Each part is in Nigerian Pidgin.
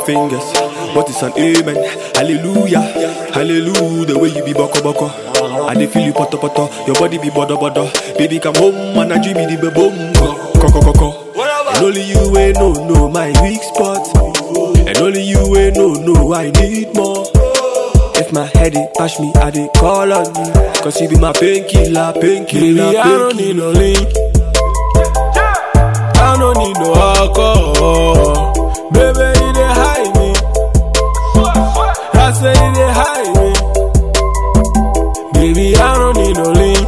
fingers. What is an amen? Hallelujah, hallelujah. The way you be boko boko. I dey feel you poto poto. Your body be bodo bodo. Baby come home and I dream me the boom. Koko koko. And only you ain't no no my weak spot. And only you ain't no no I need more. If my head it bash me, I dey call on you. Cause you be my painkiller, painkiller, Baby, I don't need painkiller. no link. I don't need no alcohol. Baby, you dey hide me. I say you dey hide me. Baby, I don't need no link.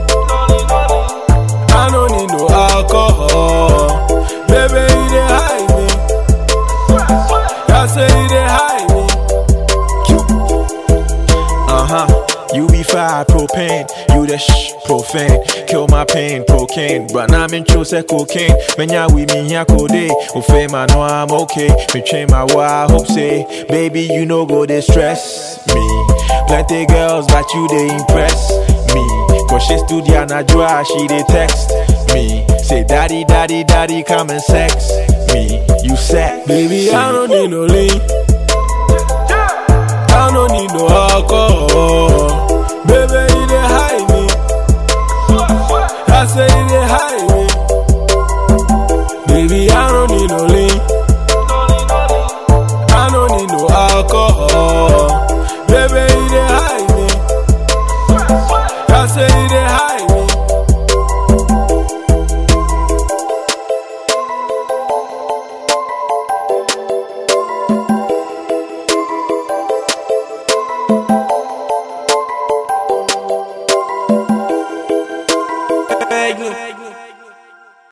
I don't need no alcohol. Baby, you dey hide me. I say you dey hide me. Uh huh. You be fire propane, you the shh profane. Kill my pain, cocaine. But now I'm in chose cocaine. Menya we me ya code. Ufe man, no, I'm okay. Me train my wa hope say, baby, you know go distress me. Plenty girls, but you they impress me. Cause she studio and I draw, she they text me. Say, daddy, daddy, daddy, come and sex me. You set, baby, I don't need no link. I don't need no alcohol.